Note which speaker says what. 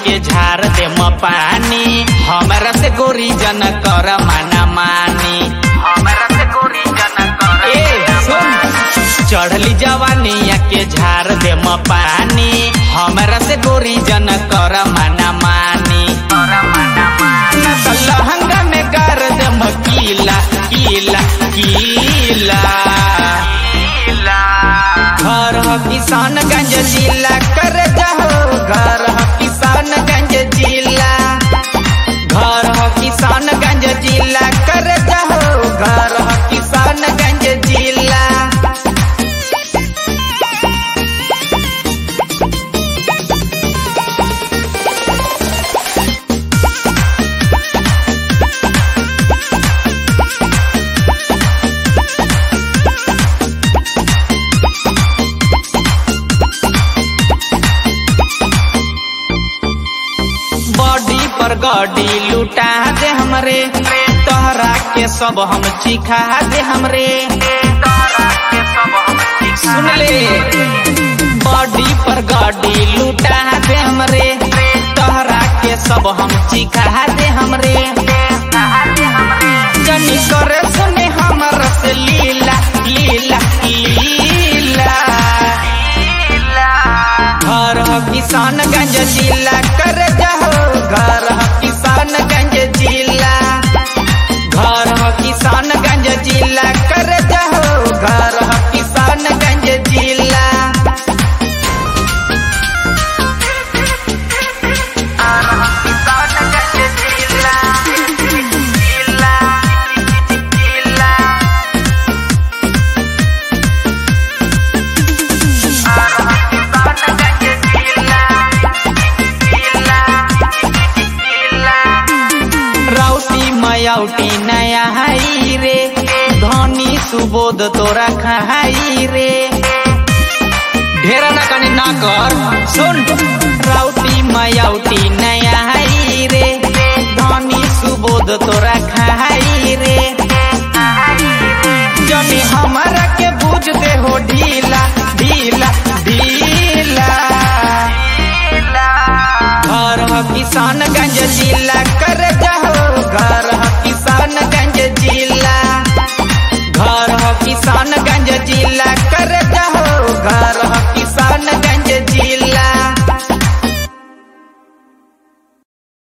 Speaker 1: के झार दे म पानी हमरा से गोरी जन कर माना मानी हमरा से गोरी जन कर ए सुन चढ़ली जवानिया के झार दे म पानी हमरा से गोरी जन कर माना मानी न त लहंगा में कर दे म कीला कीला कीला घर ह किसानगंज जिला कर जाहो घर ह किसानगंज जिला घर ह किसानगंज जिला कर जाहो घर ह किसानगंज जिला बॉडी पर गॉडी लुटा दे हमरे तोहरा के सब हम चिखा दे हमरे सुन ले बॉडी पर गॉडी लुटा दे हमरे तोहरा के सब हम चिखा दे हमरे जनी करे सुने हमर से लीला लीला लीला घर ह किसानगंज जिला कर जाहो घर ह किसानगंज जिला घर ह किसानगंज जिला कर जाहो घर ह किसानगंज जिला राउटी मयाउटी नया हाई रे धनी सुबोध तोरा खाई रे ढेरा ना कने ना कर सुन राउटी मयाउटी नया हाई रे धनी सुबोध तोरा खाई रे जनी हमारा के बुझ दे हो ढीला ढीला ढीला घर ह किसानगंज जिला कर जा